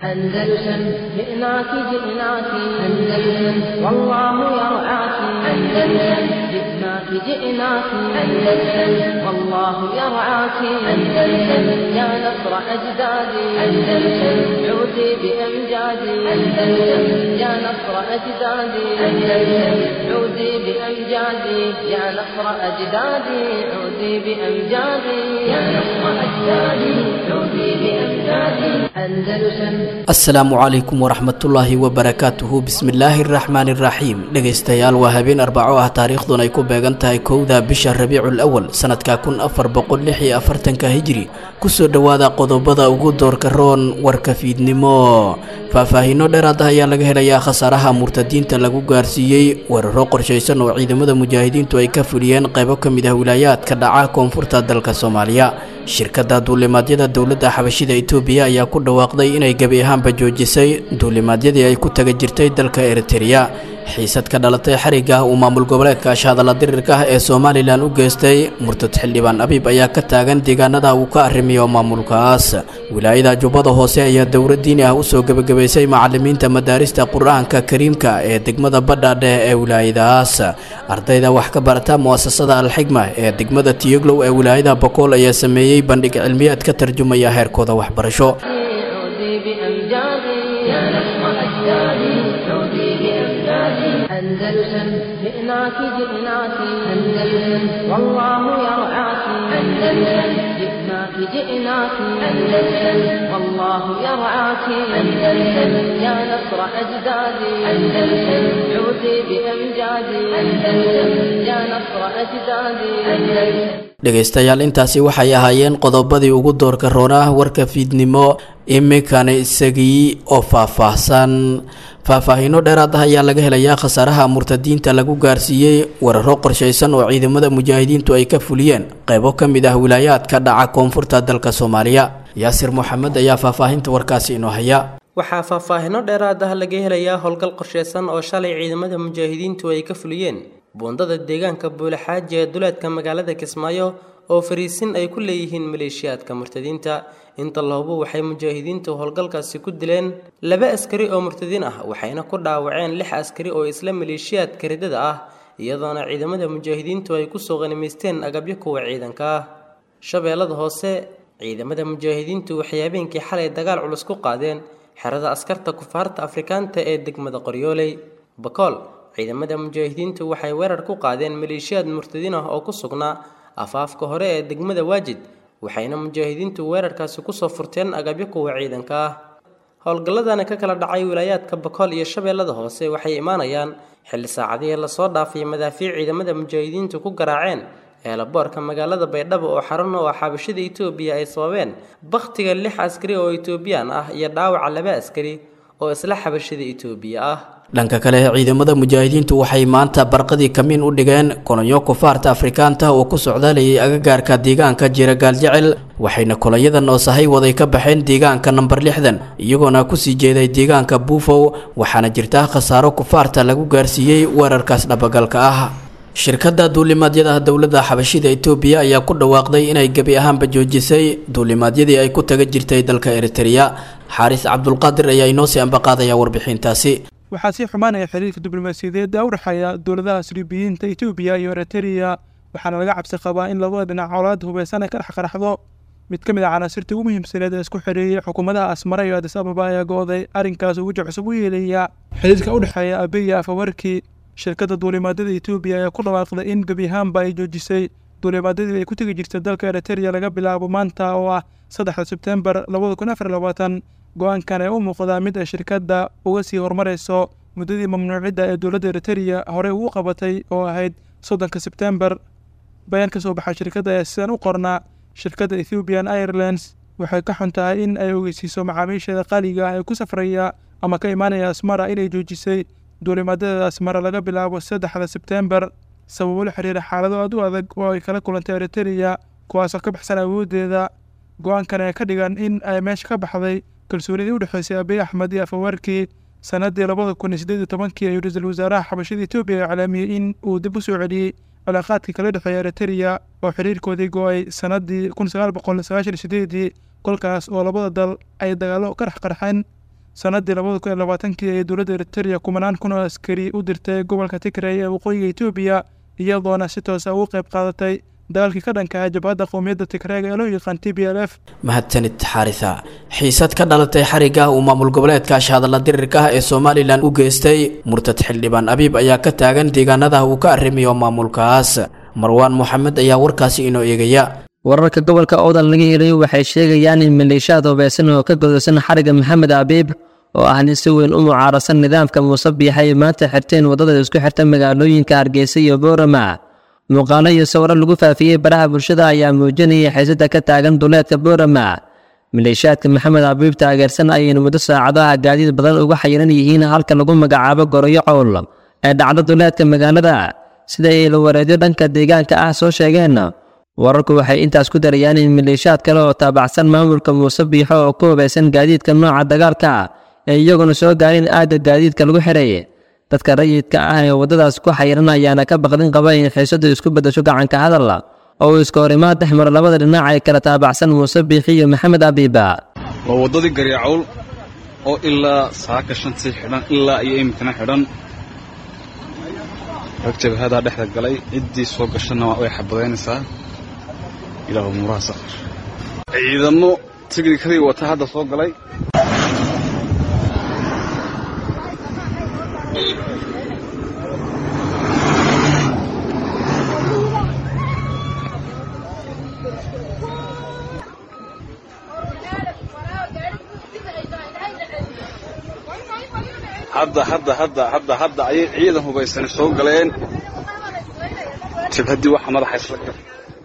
أندلسن جئناك جئناك أندلسن والله يرعاك أندلسن جئناك جئناك أندلسن والله يرعاك أندلسن يا نصر أجدادي أندلسن عودي بأمجادي أندلسن يا نصر أجدادي أندلسن عودي بأمجادي يا نصر أجدادي عودي بأمجادي يا نصر أجدادي عودي بأمجادي أندلسن asalaamu calaykum waraxmatullaahi wabarakaatuhu bismillaahi araxmaani iraxiim dhegaystayaal waa habeen arbaco ah taariikhdun ay ku beegan tahay kowda bisha rabiicul awal sanadka kun afar boqol lix iyo afartanka hijri kusoo dhowaada qodobada ugu doorka roon warka fiidnimo faahfaahiino dheeraad ah ayaa laga helayaa khasaaraha murtadiinta lagu gaarsiiyey weeraro qorshaysan oo ciidamada mujaahidiintu ay ka fuliyeen qaybo ka mid ah wilaayaadka dhaca koonfurta dalka soomaaliya shirkadda duulimaadyada dowladda xabashida itoobiya ayaa ku dhawaaqday inay gebi ahaanba joojisay duulimaadyadii ay ku taga jirtay dalka eritereya xiisad ka dhalatay xariga uu maamul goboleedka ashahadalla dirirka ah ee somalilan u geystay murtad xildhibaan abiib ayaa ka taagan deegaanada uu ka arrimiyo maamulkaas wilaayada jubbada hoose ayaa dowlad diini ah usoo gebagabaysay macalimiinta madaarista qur-aanka kariimka ee degmada badhaadhe ee wilaayadaas ardayda wax ka barata mu'asasada alxigma ee degmada tiyoglow ee wilaayada bokool ayaa sameeyey bandhig cilmiyaad ka tarjumaya heerkooda waxbarasho عودي بأمجادي يا نصر أجدادي عودي بأمجادي أندلسن جئناك جئناك أندلسن والله يرعاك أندلسن جئناك جئناك أندلسن والله يرعاك أندلسن يا نصر أجدادي أندلسن عودي بأمجادي أندلسن يا نصر أجدادي أندلسن dhegaystayaal intaasi waxay ahaayeen qodobadii ugu doorka roonah warka fiidnimo iminkana isagii oo faahfaahsan faahfaahiino dheeraad ah ayaa laga helayaa khasaaraha murtadiinta lagu gaarsiiyey weeraro qorshaysan oo ciidamada mujaahidiintu ay ka fuliyeen qaybo ka mid ah wilaayaadka dhaca koonfurta dalka soomaaliya yaasir moxamed ayaa faahfaahinta warkaasi inoo haya waxaa faahfaahino dheeraad ah laga helayaa howlgal qorsheysan oo shalay ciidamada mujaahidiintu ay ka fuliyeen buundada deegaanka buulaxaaji ee duleedka magaalada kismaayo oo fariisin ay ku leeyihiin maleeshiyaadka murtadiinta inta lahubo waxay mujaahidiintu howlgalkaasi ku dileen laba askari oo murtadiin ah waxayna ku dhaawaceen lix askari oo isla maleeshiyaadka ridada ah iyadoona ciidamada mujaahidiintu ay kusoo qanimaysteen agabyo kuwa ciidanka ah shabeellada hoose ciidamada mujaahidiintu waxay habeenkii xalay dagaal culus ku qaadeen xerada askarta kufaarta afrikaanta ee degmada qoryooley bakool ciidamada mujaahidiintu waxay weerar ku qaadeen maleeshiyaad murtadiin ah oo ku sugnaa afaafka hore ee degmada waajid waxayna mujaahidiintu weerarkaasi kusoo furteen agabyo kuwa ciidanka ah howlgalladani ka kala dhacay wilaayaadka bakool iyo shabeellada hoose waxay imaanayaan xilli saacadihii lasoo dhaafay madaafiic ciidamada mujaahidiintu ku garaaceen eelaboorka magaalada baydhabo oo xarun oo xabashida itoobiya ay sababeen bakhtiga lix askari oo itoobiyaan ah iyo dhaawaca laba askari oo isla xabashida itoobiya ah dhanka kale ciidamada mujaahidiintu waxay maanta barqadii kamiin u dhigeen kolonyo kufaarta afrikaanta oo ku socdaalayay agagaarka deegaanka jiragaal jecel waxayna kolonyadan oo sahay waday ka baxeen deegaanka namber lixdan iyagoona kusii jeeday deegaanka buufow waxaana jirta khasaaro kufaarta lagu gaarsiiyey weerarkaas dhabagalka ah shirkadda duulimaadyada dowladda xabashida itoobiya ayaa ku dhawaaqday inay gebi ahaanba joojisay duulimaadyadii ay ku taga jirtay dalka eritereya xaaris cabdulqaadir ayaa inoo sii ambaqaadaya warbixintaasi waxaa sii xumaanaya xiriirka diblomaasiyadeed ee u dhexeeya dowladaha sriibiyiinta etoobiya iyo eritereya waxaana laga cabsi qabaa in labada dhinac colaad hubeysan ay ka dhex qaraxdo mid ka mid a canaasirta ugu muhiimsaneed ee isku xidheeyey xukuumadaha asmara iyo adis ababa ayaa go-day arrinkaas uu weji cusub u yeelaya xiriirka u dhexeeya abiya afawarki shirkadda duulimaadyada etoobiya ayaa ku dhawaaqday in gebi ahaanba ay joojisay duulimaadyadii ay ku tegi jirtay dalka eritereya laga bilaabo maanta oo ah saddexda sebtembar labada kun afar labaatan go-aankan ee u muuqdaa mid ay shirkadda uga sii horumarayso muddadii mamnuucidda ee dowladda eritereya horey ugu qabatay oo ahayd soddonka sebtembar bayaan ka soo baxay shirkadda ayaa sidan u qornaa shirkadda ethiopian airlines waxay ka xun tahay in ay ogeysiiso macaamiisheeda qaaliga ah ee ku safraya ama ka imaanaya asmara inay joojisay duulimaadyada asmara laga bilaabo saddexda sebtembar sababo la xiriira xaalado aad u adag oo ay kala kulantay eritereya kuwaasoo ka baxsan awooddeeda go-aankan ee ka dhigan in ay meesha ka baxday kalsoonidii u dhexeysay abiy axmed iyo afawarkii sanadii labada kun iyo siddeed iyo tobankii ayuu ra-iisul wasaaraha xabashada etoobiya iclaamiyey in uu dib u soo celiyey cilaaqaadkii kala dhexeeya eritereya oo xiriirkoodii go-ay sanadii kun sagaal boqol sagaashan iyo sideedii kolkaas oo labada dal ay dagaallo ka dhex qarxeen sanadii labada kun iyo labaatankii ee dowladda eritereya kumanaan kun oo askari u dirtay gobolka tigray ee waqooyiga etoobiya iyadoona si toosa ugu qayb qaadatay dagaalkii ka dhanka ah jabhadda qowmiyadda tigreega ee loo yaqaan t b l f mahadsanid xaarisa xiisad ka dhalatay xariga uu maamul goboleedka ashhadalla dirirka ah ee somalilan u geystay murtad xildhibaan abiib ayaa ka taagan deegaanada uu ka arrimayo maamulkaas marwaan moxamed ayaa warkaasi inoo eegaya wararka gobolka oodan laga helay waxay sheegayaan in maleeshiyaad hubeysan oo ka godolsan xariga maxamed abiib oo ah nin si weyn u mucaarasan nidaamka muuse biixa ay maanta xirteen waddada isku xirta magaalooyinka hargeysa iyo boorama muuqaalo iyo sawiro lagu faafiyey baraha bulshada ayaa muujinayay xiisada ka taagan duleedka boorama maleeshiyaadka maxamed abiib taageersan ayayna muddo saacadaha gaadiid badan uga xayiran yihiin halka lagu magacaabo goroyo cowl ee dhacdo duleedka magaalada sida ay lawareedyo dhanka deegaanka ah soo sheegeen wararku waxay intaas ku darayaan in maleeshiyaad kale oo taabacsan maamulka muuse biixo oo ku hubaysan gaadiidka nooca dagaalka ee iyaguna soo gaarin aagga gaadiidka lagu xiray dadka rayidka ah ee waddadaas ku xayiran ayaana ka baqdin qaba in xiisadu isku beddasho gacanka hadal oo uu iska horimaad dhex maro labada dhinac ee kala taabacsan muuse biixi iyo maxamed abiiba waa waddadii garyacowl oo ilaa saaka shantii xidhan ilaa iyo iminkana xidhan rag jabhadaa dhexda galay ciddii soo gashana way xabadaynaysaa ilaahu muuraha saqar ciidamo tignikadii wata hadda soo galay hadda hadda hadda hadda hadda ayay ciidan hubaysani soo galeen jabhaddii waxa madaxa isla gal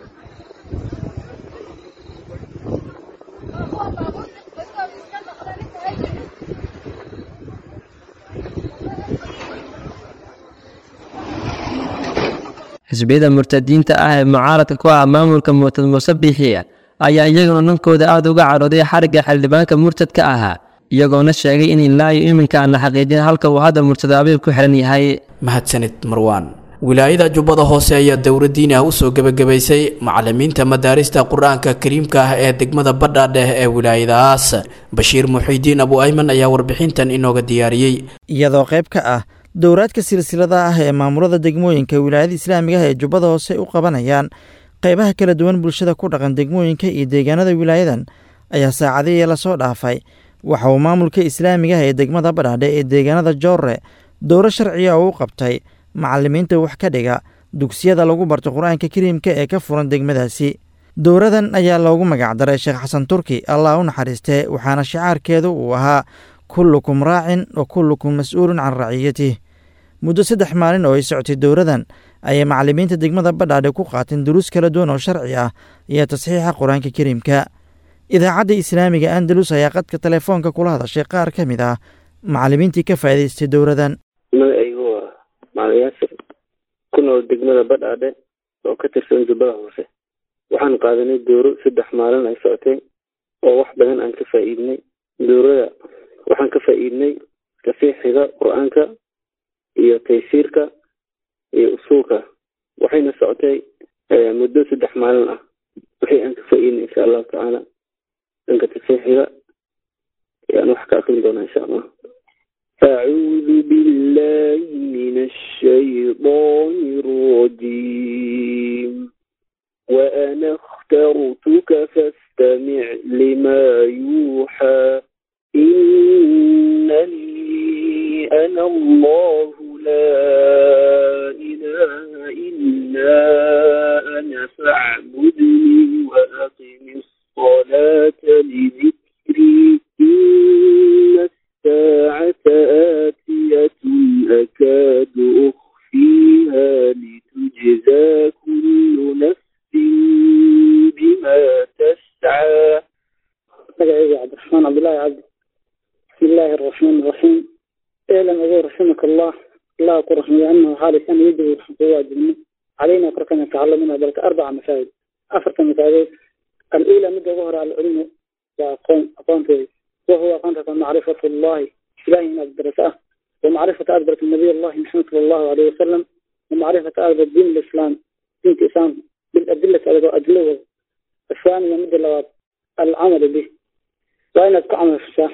xisbiyada murtadiinta ah ee mucaaradka ku ah maamulka murtad muuse biixi ayaa iyaguna dhankooda aada uga cadhooday xarigga xildhibaanka murtadka ahaa iyagoona sheegay in ilaayo iminka aan la xaqiijin halka uu hadda murtad abiib ku xihan yahay mahadsanid marwaan wilaayada jubbada hoose ayaa dowla diini ah usoo gebagabaysay macalimiinta madaarista qur-aanka kariimka ah ee degmada badhaadheh ee wilaayadaas bashiir muxiidiin abu ayman ayaa warbixintan inooga diyaariyey iyadoo qayb ka ah dowraadka silsilada ah ee maamulada degmooyinka wilaayada islaamiga ah ee jubbada hoose u qabanayaan qaybaha kala duwan bulshada ku dhaqan degmooyinka iyo deegaanada wilaayadan ayaa saacadihii lasoo dhaafay waxa uu maamulka islaamiga ah ee degmada badhaadhe ee deegaanada joorre dowro sharciga oo u qabtay macalimiinta wax ka dhiga dugsiyada lagu barto qur-aanka kariimka ee ka furan degmadaasi dowradan ayaa loogu magacdaray sheekh xasan turki allah u naxariistee waxaana shicaarkeedu uu ahaa kullukum raacin wa kullukum mas-uulun can raciyatih muddo saddex maalin oo ay socotay dowradan ayay macalimiinta degmada badhaadhe ku qaateen duruus kala duwan oo sharci ah iyo tasxiixa qur-aanka kariimka idaacadda islaamiga andalus ayaa qadka telefoonka kula hadashay qaar ka mid ah macalimiintii ka faa'idaystay dowradan magacaygu waa macalin yaasir ku nool degmada badhaadhe oo ka tirsan jubbada hoose waxaan qaadanay dooro saddex maalin ay socotay oo wax badan aan ka faa'iidnay doorada waxaan ka faa'iidnay tasiixiga qur-aanka iyo taysiirka iyo usuulka waxayna socotay muddo saddex maalin ah wixii aan ka faa'iidnay insha allahu tacaala dhanka tasiixiga ayaan wax ka akrin doonaa insha allah أعوذ بالله من الشيطان الرجيم وأنا اخترتك فاستمع لما يوحى إنني أنا الله لا إله إلا أنا فاعبدني وأقم الصلاة لذكري إن الساعة آتية أكاد أخفيها لتجزى كل نفس بما تسعى magacayga cabdiraxmaan cabdullaahi cabdi bismi illaahi araxmaan iraxiim elan ogow raximaka allah allah ku raxmiyo anahu xaalisan yajibu waxaan kugu waajibnay calayna korkana tacalamina balka arbaca masaajid afarta masaajidood alula midda ugu hore alcilmu waa aqoon aqoonteeda wahuwa aqoontaas macrifatu allahi ilahi inaad barato ah ومعرفة أدبرة النبي الله محمد صلى الله عليه وسلم ومعرفة أدبرة دين الإسلام دين الإسلام بالأدلة الأدلة الثانية مد اللواب العمل به وأين أتكو عمل في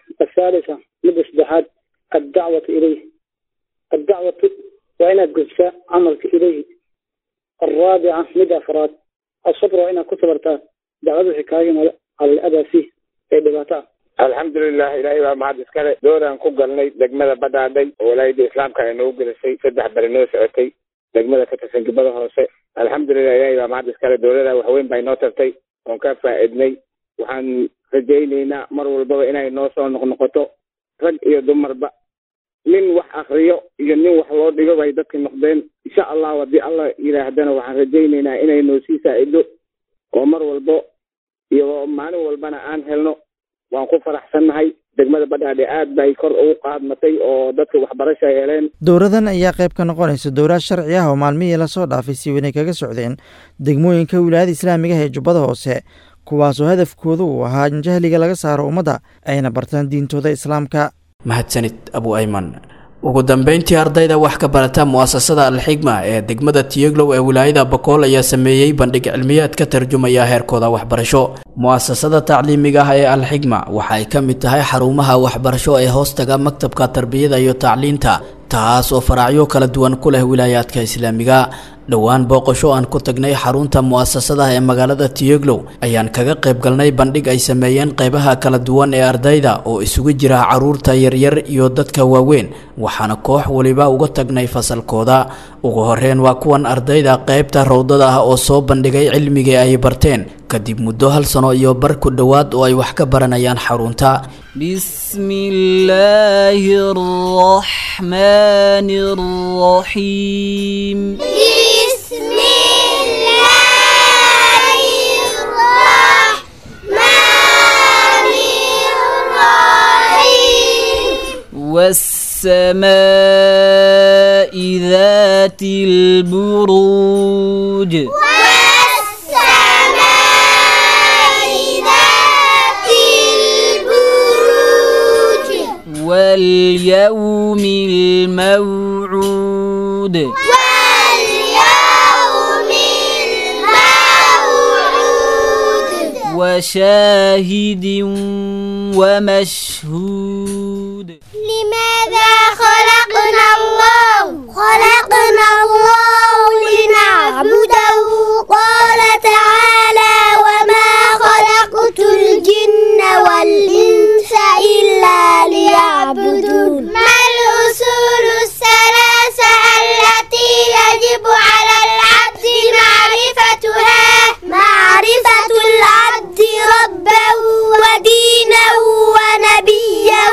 الثالثة مدة سدحات الدعوة إليه الدعوة وإن قدسة عملك إليه الرابعة مدة أفراد الصبر وإن كتبرتا دعوة حكاية على الأذى فيه ee dhibaataa alxamdulilah ilaahay baa mahad iskale dooraan ku galnay degmada badhaadhay oo walaayada islaamka ay noogu gelisay saddex bari noo socotay degmada ka tirsan gibada hoose alxamdulilah ilaahay baa mahad iskale dowlada waxweyn baa inoo tartay oon ka faa'iidnay waxaan rajaynaynaa mar walbaba inay noo soo noqnoqoto rag iyo dumarba nin wax akriyo iyo nin wax loo dhigo bay dadka noqdeen insha allahu haddii allah yidhaahdana waxaan rajaynaynaa inay noo sii saacido oo mar walbo iyo maalin walbana aan helno waan ku faraxsannahay degmada badhaadhe aad bay kor ugu qaadmatay oo dadka waxbarasha heleen dowradan ayaa qayb ka noqonaysa dowlaad sharci ah oo maalmihii lasoo dhaafay si weynay kaga socdeen degmooyinka wilaayada islaamiga ah ee jubbada hoose kuwaasoo hadafkoodu uu ahaa in jahliga laga saaro ummadda ayna bartaan diintooda islaamka mahadsanid abu ayman ugu dambeyntii ardayda wax ka barata mu'asasada alxigma ee degmada tiyeglow ee wilaayada bakool ayaa sameeyey bandhig cilmiyaad ka tarjumaya heerkooda waxbarasho mu'asasada tacliimiga ah ee alxigma waxa ay ka mid tahay xarumaha waxbarasho ee hoostaga maktabka tarbiyada iyo tacliinta taas oo faraacyo kala duwan ku leh wilaayaadka islaamiga dhowaan booqasho aan ku tagnay xarunta mu'asasadaha ee magaalada tiyeglow ayaan kaga qayb galnay bandhig ay sameeyeen qaybaha kala duwan ee ardayda oo isugu jira caruurta yaryar iyo dadka waaweyn waxaana koox waliba uga tagnay fasalkooda ugu horeyn waa kuwan ardayda qaybta rawdada ah oo soo bandhigay cilmigii ay barteen kadib muddo hal sano iyo bar ku dhowaad oo ay wax ka baranayaan xarunta بسم الله الرحمن الرحيم بسم الله الرحمن الرحيم والسماء ذات البروج والسماء ذات البروج واليوم الموعود واليوم الموعود وشاهد ومشهود لماذا خلقنا الله خلقنا الله لنعبده قال تعالى وما خلقت الجن والإنس إلا ليعبدون ما الأصول الثلاثة التي يجب على العبد معرفتها معرفة العبد ربه ودينه ونبيه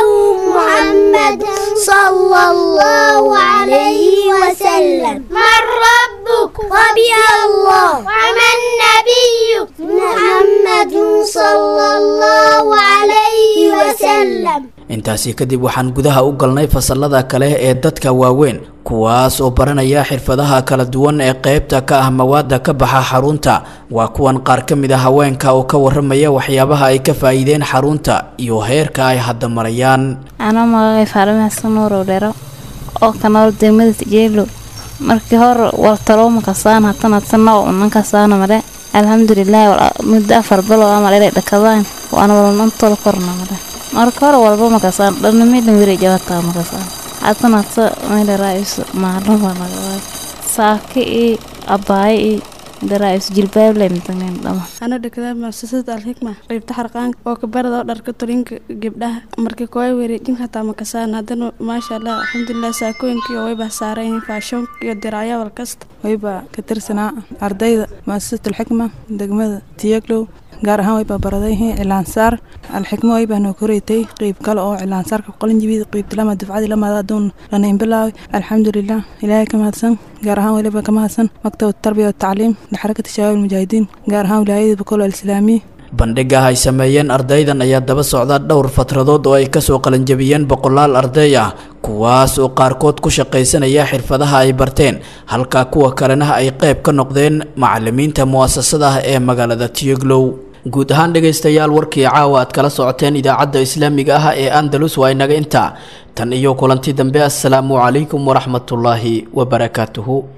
محمد صلى الله عليه وسلم من ربك ربي الله ومن نبيك محمد صلى الله عليه وسلم intaasi kadib waxaan gudaha u galnay fasalada kale ee dadka waaweyn kuwaas oo baranaya xirfadaha kala duwan ee qaybta ka ah mawaada ka baxa xarunta waa kuwan qaar ka mid a haweenka oo ka waramaya waxyaabaha ay ka faa'iideen xarunta iyo heerka ay hadda marayaan anoo magacay faalime xasan nuurow dhero oo ka nool degmada tijeelo markii hore wartalooma kasaan hatana tana unan kasaana mare alxamdulilah muddo afar bilo amal inay dhakadaan waana walnantol korna mare marka hore walba makasaan dhanamidhan weri jabataa makasaan hatana ta maydaraais maalin baa nagawaay saaki i abaayo i daraais jilbaable mitangen dhama ana dhakada muasasada alxikma qaybta xarqaanka oo kabarada dharka tolinka gabdhaha markii kooy wareejin hataa makasaan haddana maasha allah alxamdulilah saakooyinkii wayba saarayihiin faashonka iyo diraacyawal kasta wayba ka tirsanaa ardayda muasasat alxikma degmada tiyaglow gaar ahaan wayba baradayhiin cilaansaar alxikmo waybaa noo koreytay qeyb kale oo cilaansaarka qolinjibid qeybta lama dufcadii lamaada aduun lanayn bilaaway alxamdulilah ilaahay ka mahadsan gaar ahaan waliba ka mahadsan maktab tarbiya watacliim lixarakati shabaab almujaahidiin gaar ahaan wilaayada bakol alislaamiya bandhiga ay sameeyeen ardaydan ayaa daba socda dhowr fatradood oo ay kasoo qalanjabiyeen boqolaal arday ah kuwaas oo qaarkood ku shaqaysanaya xirfadaha ay barteen halka kuwa kalena ay qayb ka noqdeen macalimiinta mu'asasada ah ee magaalada tiyoglow guud ahaan dhegaystayaal warkii caawa aad kala socoteen idaacadda islaamiga ah ee andalus waa inaga intaa tan iyo kulanti dambe assalaamu calaykum waraxmatullaahi wabarakaatuhu